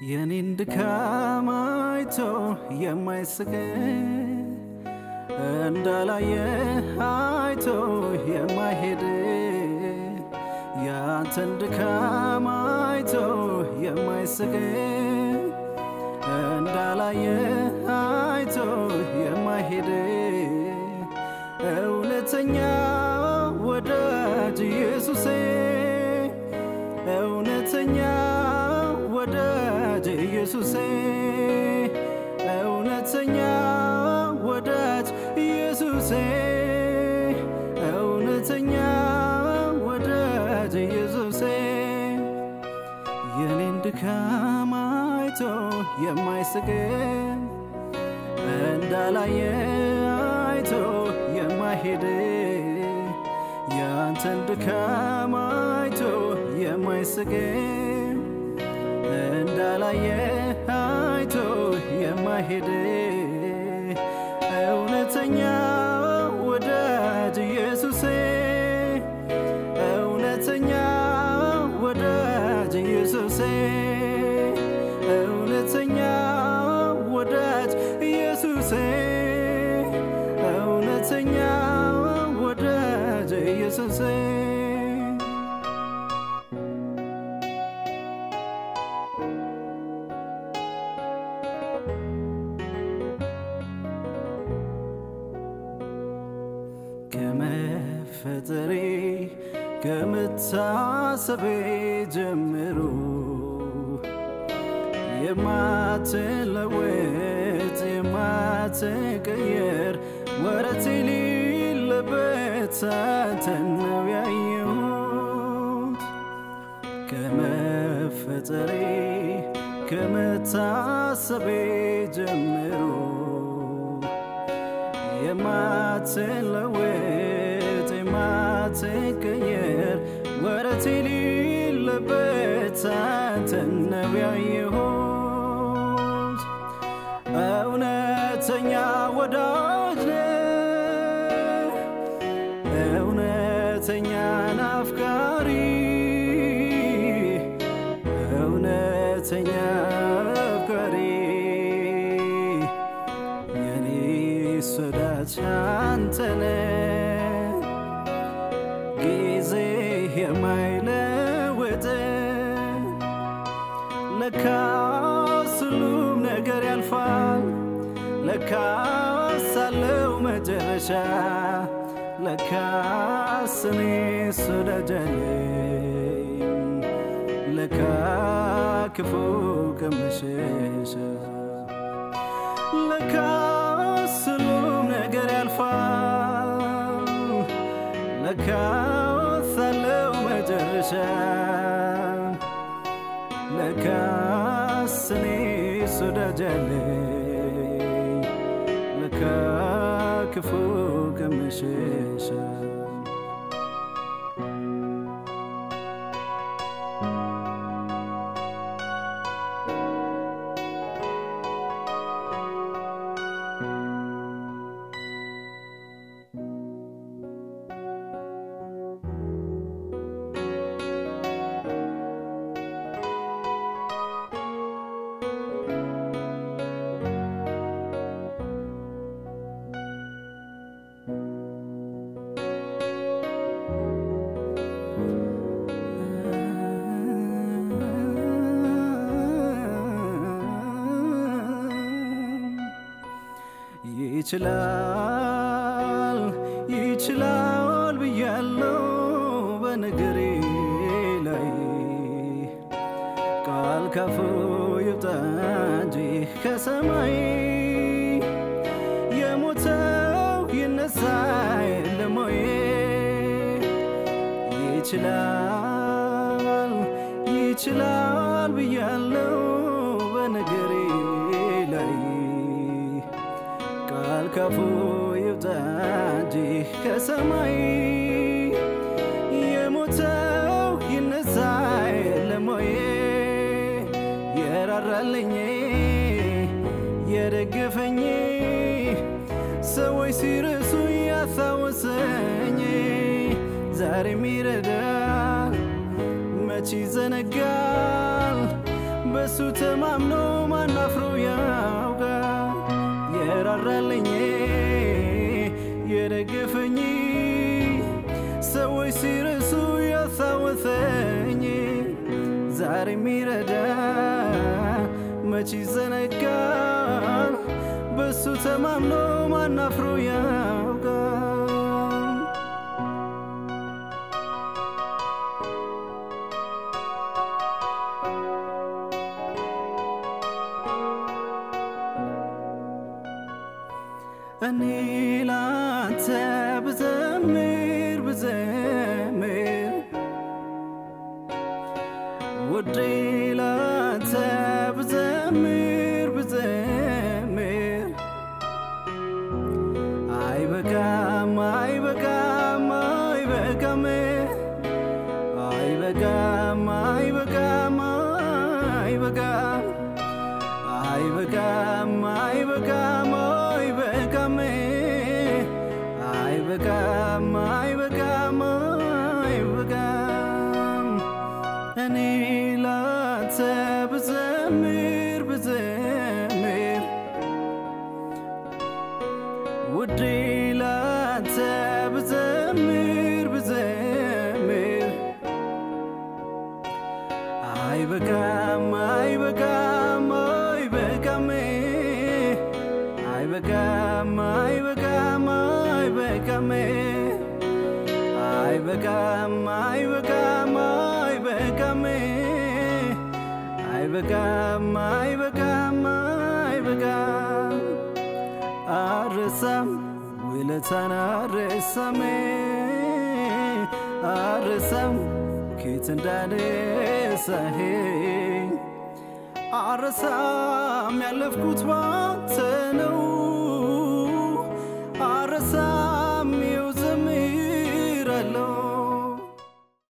የኔን ድካም አይቶ የማይስቅ እንዳላየ አይቶ የማይሄድ ያንተን ድካም አይቶ የማይስቅ እንዳላየ አይቶ የማይሄድ እውነተኛ ወዳጅ ኢየሱሴ እውነተኛ ወዳጅ ኢየሱሴ እውነተኛ ወዳጅ ኢየሱሴ እውነተኛ ወዳጅ ኢየሱሴ የኔን ድካም አይቶ የማይስቅ እንዳላየ አይቶ የማይሄድ ያንተን ድካም አይቶ የማይስቅ እንዳላየ አይቶ የማይሄድ እውነተኛ ወዳጅ ኢየሱሴ እውነተኛ ወዳጅ ኢየሱሴ እውነተኛ ወዳጅ ኢየሱሴ እውነተኛ ወዳጅ ኢየሱሴ ከመፈጠሬ ከምታሰቤ ጀምሮ የማትለወጥ የማትቀየር ወረት የሌለበት አንተን ነው ያየሁት ከመፈጠሬ ከመታሰቤ ጀምሮ የማትለወጥ የማትቀየር ወረት የሌለበት አንተን ነው ያየሁት እውነተኛ ወዳጅ ነህ እውነተኛ ናፍቃሪ እውነተኛ አፍቃሪ የኔስ ወዳጅ አንተ ነህ ጊዜ የማይለወጥ ለካስ ሁሉም ነገር ያልፋል ለካስ አለው መጨረሻ ለካስ እኔስ ወዳጅ አለኝ ለካ ክፉ ከመሸሻ ለካስ ሁሉም ነገር ያልፋል ለካስ አለው መጨረሻ ለካስ እኔስ ወዳጅ አለኝ ለካ ክፉ ከመሸሻ ይችላል ይችላል ብያለው በነገሬ ላይ ቃል ካፉ ይውጣ እንጂ ከሰማይ የሞተው ይነሳ የለም ወይ ይችላል ይችላል ብያለው በነገሬ ላይ ቃል ካፉ ይውጣ እንጂ ከሰማይ የሞተው ይነሳ የለም ወይ የራራልኝ የደገፈኝ ሰዎች ሲረሱ ያስታወሰኝ ዛሬም ይረዳል መች ይዘነጋል በሱ ተማምኖ ማናፍሮ ያውቃል የራራልኝ የደገፈኝ ሰዎች ሲረሱ ያስታወሰኝ ዛሬ የሚረዳ መች ይዘነጋል በሱ ተማምኖ ማናፍሮ ያውቃል እኔ ላንተ ብዘምር ብዘምር ውዴ ላንተ ብዘምር ብዘምር አይበቃም አይበቃም አይበቃም አይበቃም አይበቃም አይበቃም አይበቃም አይበቃም አይበቃም አይበቃም አይበቃም አይበቃም እኔ ላንተ ብዘምር ብዘምር ውዴ ላንተ ብዘምር ብዘምር አይበቃም አይበቃም አይበቃም አይበቃም አይበቃም አይበቃም አይበቃም አይበቃም አይበቃም አይበቃም አይበቃም አይበቃም አረሳም ውለታን አረሳም አረሳም ኬት እንዳነሳኸኝ አረሳም ያለፍኩት ባንተ ነው